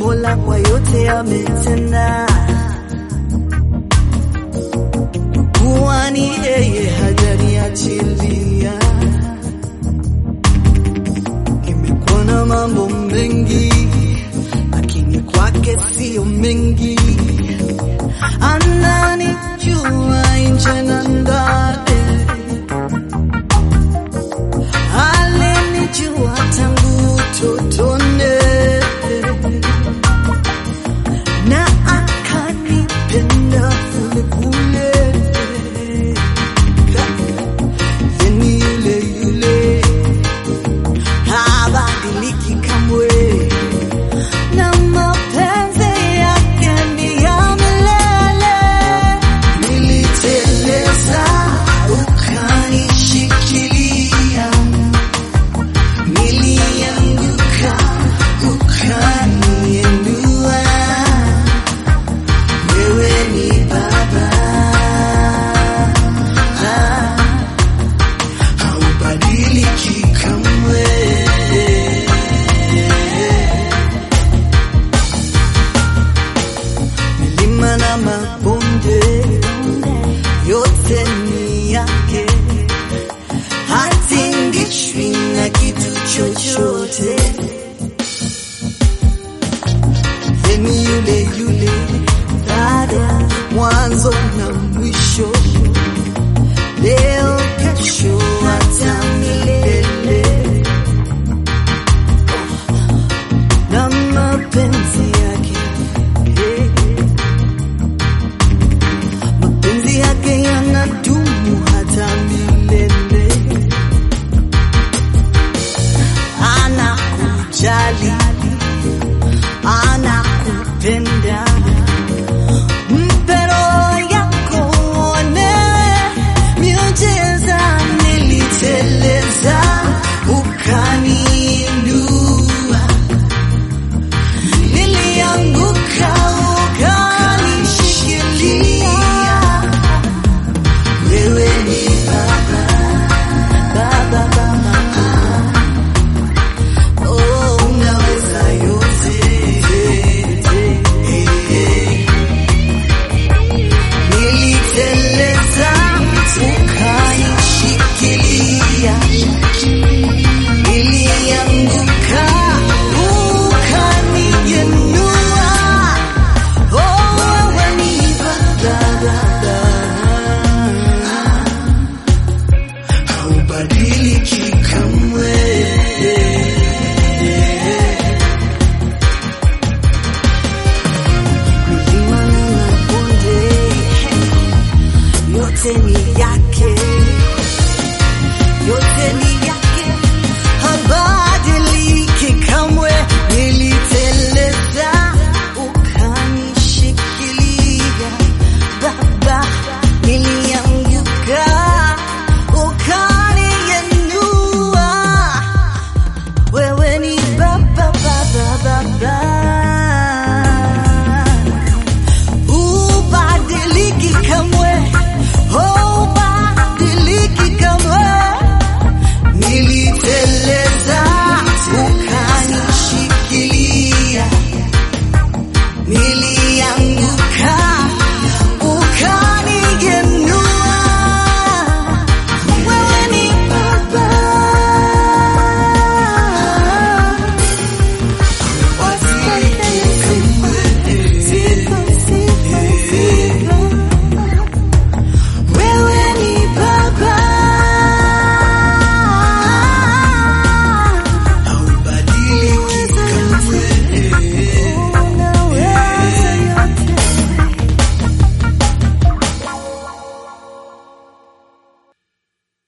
Mola kwa yote ametenda, kuwa ni yeye hajaniachilia. Nimekuwa na mambo mengi, lakini kwake sio mengi. Ananijua nje na ndani, alinijua tangu utotoni na akanipenda kule kule. Yeni yule yule habadiliki kamwe, na mapenzi yake ni ya milele. Niliteleza ukanishikilia, nilianguka ukaniinua. Wewe ni Baba, haubadiliki kamwe. Milima na mabonde yote ni yake, hatingishwi na kitu chochote. Yeni yule yule, baada mwanzo na mwisho, leo kesho, hata milele. Na mapenzi yake eh, mapenzi yake yanadumu hata milele. Anakujali, anakupenda